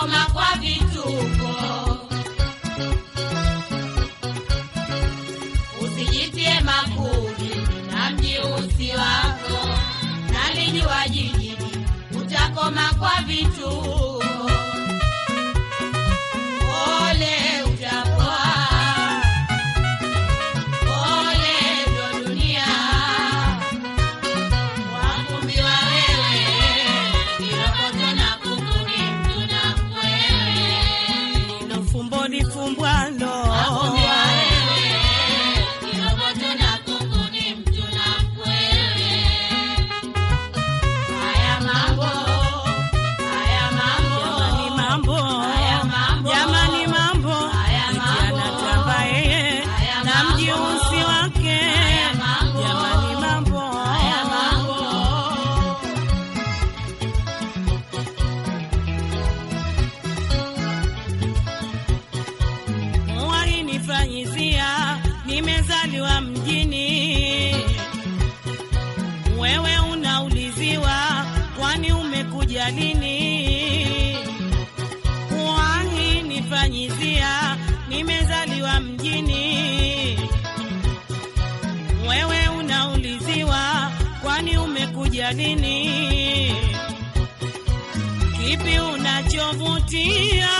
utakoma kwa vituko. Usijitie makundi na mjiusi wako, nalijua jijini utakoma kwa vituko. Ole utapoa, ole ndo dunia wakumbiwa wewe, kirokoto na kuku ni mtu na mkwewe. Ndo fumbo lifumbwalo Wakumbiwa wewe, kirokoto na kuku ni mtu na mkwewe. Haya mambo, haya jamani, mambo, mambo Haya mambo. jamani, mambo Haya Eti mambo. anatamba yeye Haya na mambo. mjiusi wake, Haya mambo. jamani, mambo haya mambo. walinifanyizia nimezaliwa mjini, wewe unauliziwa kwani umekuja lini? Walinifanyizia nimezaliwa mjini, wewe unauliziwa kwani umekuja lini? Kipi unachovutia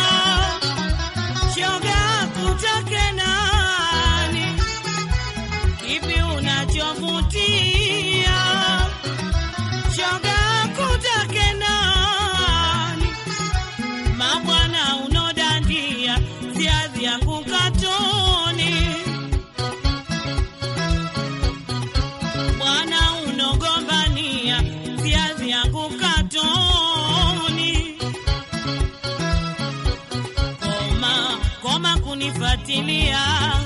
shoga kutake nani? Kipi unachovutia shoga kutake nani? Mabwana unodandia viazi yangu katoni, bwana unogombania viazi yangu katoni koma koma kunifatilia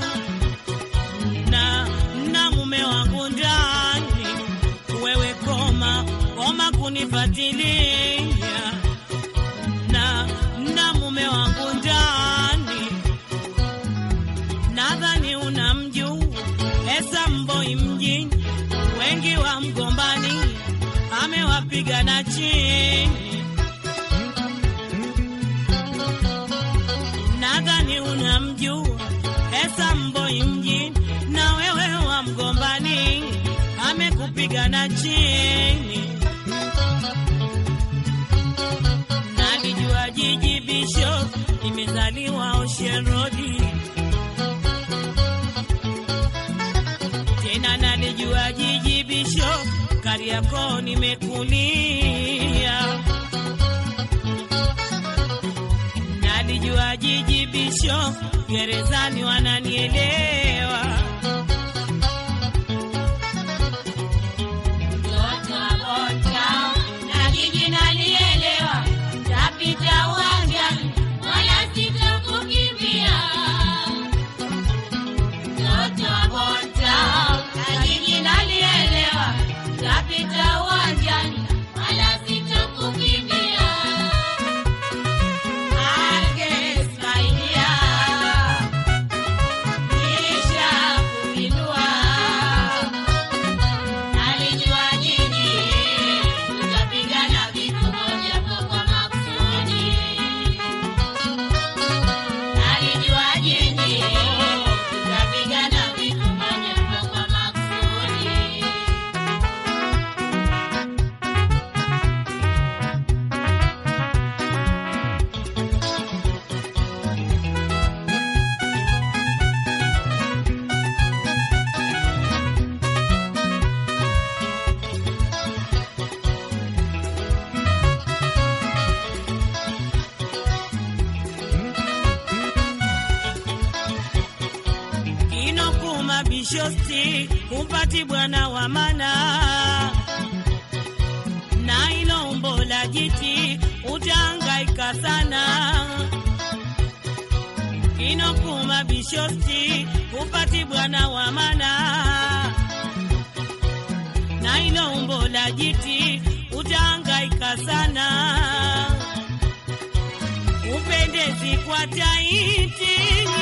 na na mume wangu ndani, wewe koma koma kunifatilia na na mume wangu ndani, nadhani unamjua Esa Mboi mjini, wengi wa mgombani amewapiga na chini nadhani unamjua Esa Mboi mjini, na wewe wa mgombani amekupiga na chini. Nalijua jiji Bishop, nimezaliwa Ocean Road, tena nalijua jiji Bishop, Kariakoo nimekulia nalijua jiji bisho gerezani wananielewa Mtoto wa Bota na jiji nalielewa, tapita uwanjani wala sitakukimbia. Mtoto wa Bota na jiji nalielewa, tapita uwanjani wala sitakukimbia. Angesaidia kisha kupindua Alijua jiji tutapigana vitu moja kwa makusudi. Alijua jiji tutapigana vitu moja kwa makusudi. inokuma bishosti kumpati bwana wa mana na ilo umbo la jiti utangaika sana inokuma bishosti kumpati bwana wa mana na ilo umbo la jiti utangaika sana upendezi kwa taiti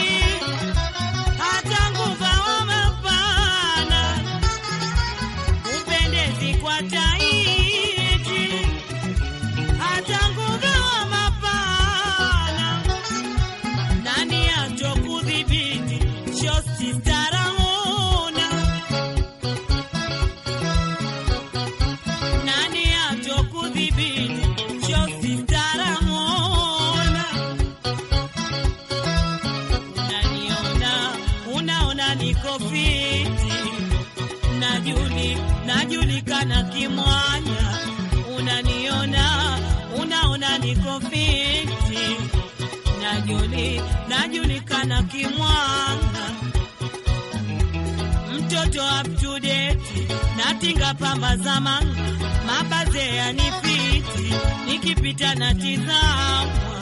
hata nguva wa mapana upendezi kwa taiti hata nguva wa mapana fiti, najuli najulikana kimwanya, unaniona unaona niko fiti, najuli najulikana kimwanya, mtoto up to date, natinga pamba zamani, mabaze yanifiti, nikipita natizamwa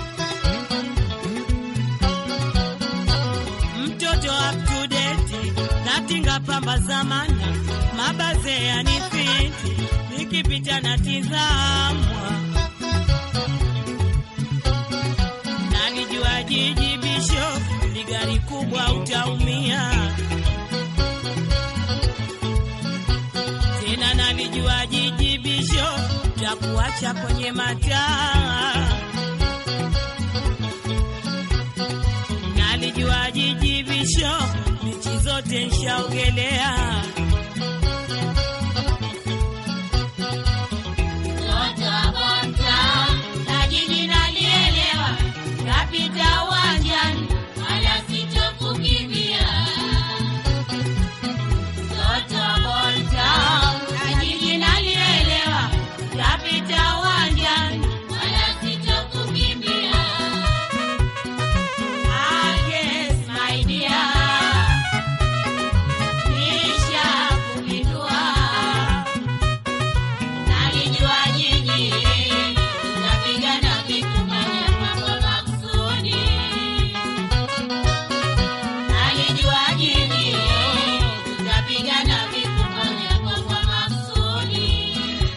mtoto up to date, natinga pamba zamana, mabaze yanifiti, nikipita natizamwa. Nalijua jiji bisho, ni gari kubwa utaumia. Tena nalijua jiji bisho, takuacha kwenye mataa nalijua jiji visho, bichi zote nshaogelea. Mtoto wa Bontown, na jiji nalielewa, napita uwanjani, wala sitokukimbia. Mtoto wa Bontown, na jiji nalielewa, napita uwanjani, wala sitokukimbia. Ah, yes, my dear. Nishakupindua. Nalijua jiji, tunapigana vitu moja kwa makusudi. Nalijua jiji, tunapigana vitu moja kwa makusudi.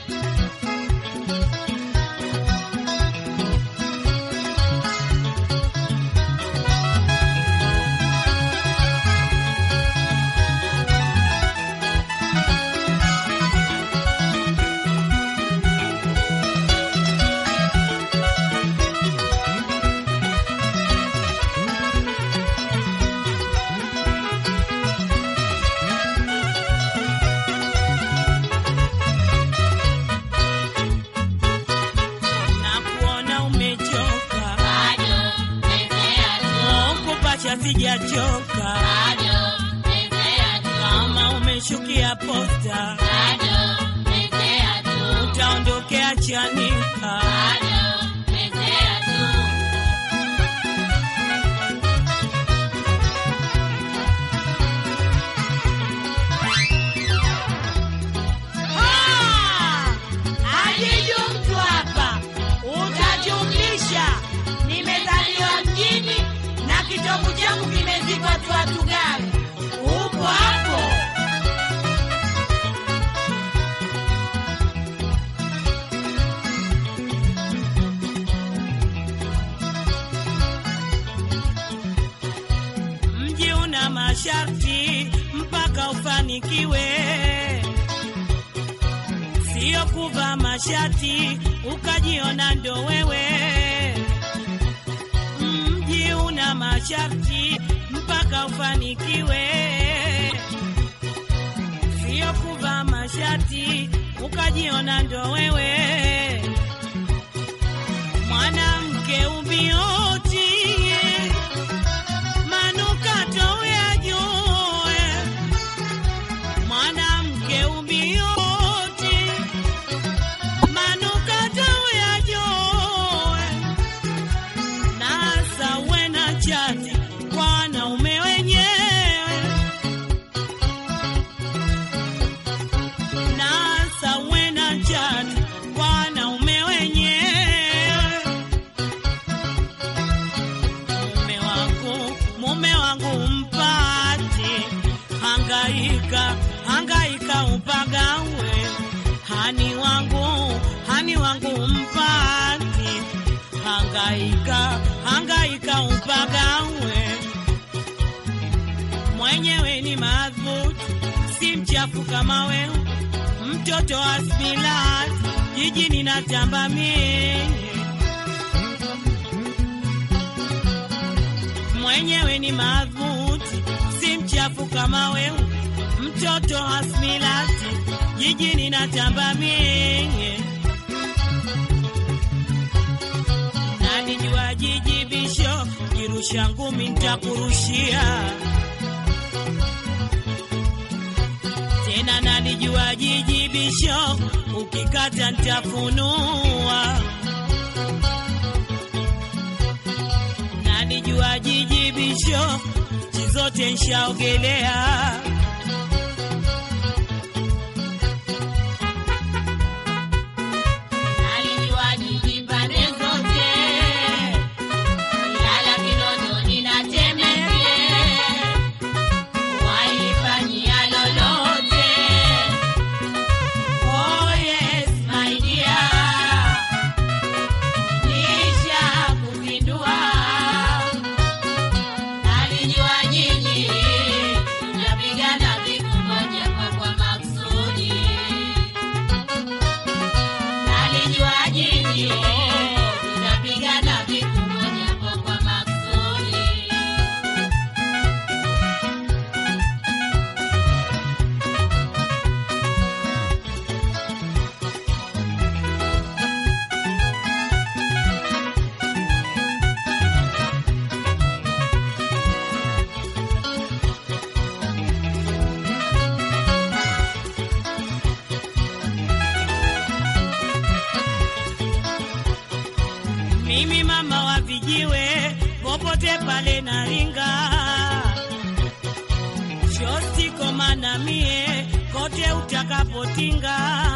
na kuona umechoka, Bado mezea tu, kupacha sijachoka, bado mezea tu, kama umeshukia posta, bado mezea tu, utaondokea Chanika. bado mezea tu. Ah! Ajiju mtu hapa, utajumlisha. Nimezaliwa mjini na kitovu changu kimezikwa tu watu gani? Upo hapo? Mji una masharti mpaka ufanikiwe sio kuvaa mashati ukajiona ndo wewe. Mji una masharti mpaka ufanikiwe, sio kuvaa mashati ukajiona ndo wewe. Mwanamke ubioti, manukato uyajue mwanamke ubioti manukato uyajoe nasa uwe na chati kwa wanaume wenyewe nasa uwe na chati kwa wanaume wenyewe mume wangu mume wangu mpate hangaika hangaika upagawe hani wangu hani wangu mpate hangaika hangaika upagawe mwenyewe ni madhubuti si mchafu kama wewe mtoto wa smilat jijini natamba mie mwenyewe ni madhubuti, si mchafu kama wewe, mtoto hasmilati, jijini natamba mie. Nalijua jiji bisho, kirusha ngumi ntakurushia. nalijua jijibisho ukikata ntafunua nalijua jijibisho nchi zote nshaogelea Nalijua jiji pande zote, Ilala, Kinondoni na Temeke, walifanyia lolote. Oh yes, my dear, nisha kupindua. Nalijua jiji, tunapigana vikubwa japo kwa makusudi. Nalijua jiji tunapigana vikubwa japo kwa makusudi. mimi mama wa vijiwe popote pale naringa shosti komana mie kote utakapotinga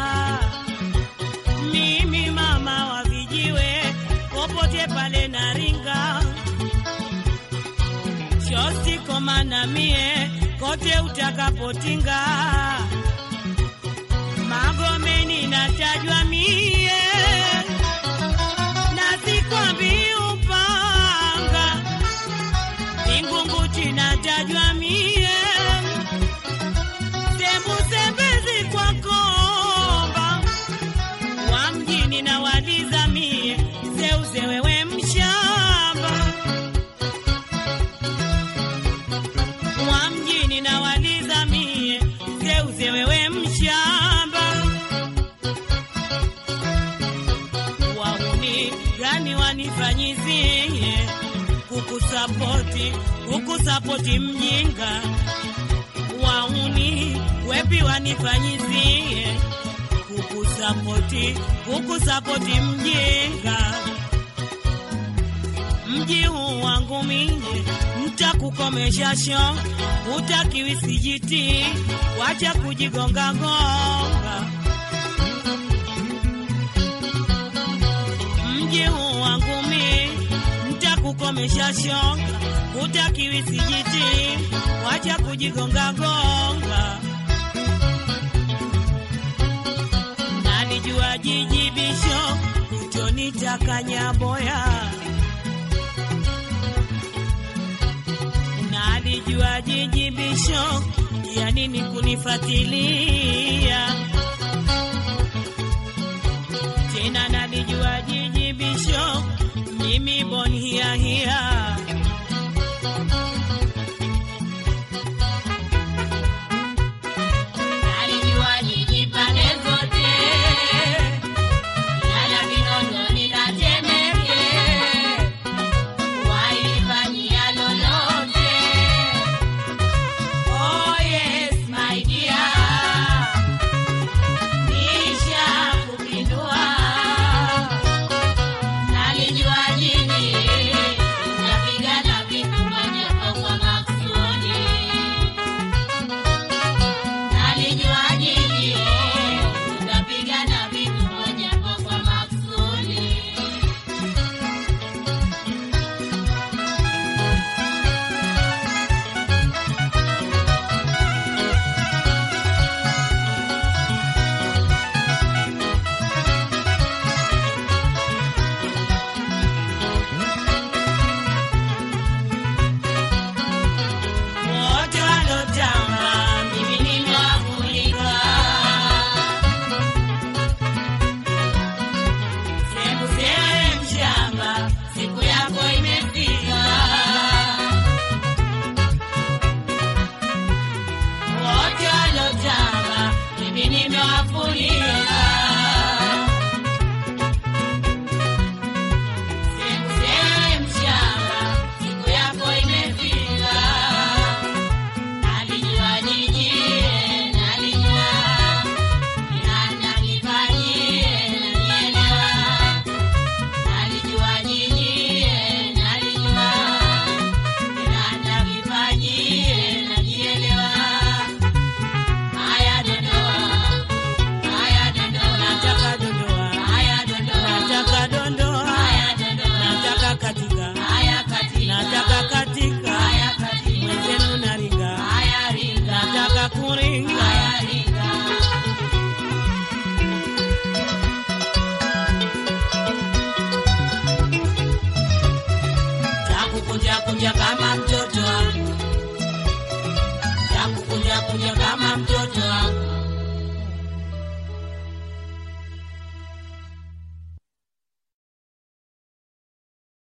mimi mama wa vijiwe popote pale naringa shosti komana mie kote utakapotinga magomeni natajwa mie na sikwambi upanga Vingunguti natajwa mie sembusembezi kwa komba wa mjini na waliza mie seuze wewe mshamba wa mjini na waliza mie seuze wewe mshamba wauni gani wanifanyizie kukusapoti kukusapoti mjinga wauni wepi wanifanyizie kukusapoti kukusapoti mjinga mji huu wangu mie mtakukomesha sho utakiwi sijiti wacha kujigongagonga mji huu wangu mi ntakukomesha shoka, utakiwi sijiti, wacha kujigongagonga. Nalijua jijibisho utonitakanya Nalijua jijibisho ya nini kunifatilia tena nalijua jijibisho mimi bon hia hia Nalijua jiji pande zote, Ilala, Kinondoni na Temeke, walifanyia lolote. Oh yes, my dear, nisha kupindua. Nalijua jiji tunapigana vikubwa japo kwa makusudi. Nalijua jiji tutapigana vitu moja kwa makusudi. wote walotamba Mimi nimewafurika, sembusele mshamba siku yako imefika. wote walotamba Mimi nimewafurika, sembusele mshamba, siku yako imefika. Nalijua jiji, nalijua kuja kama mtoto wangu, takukuja kuja kama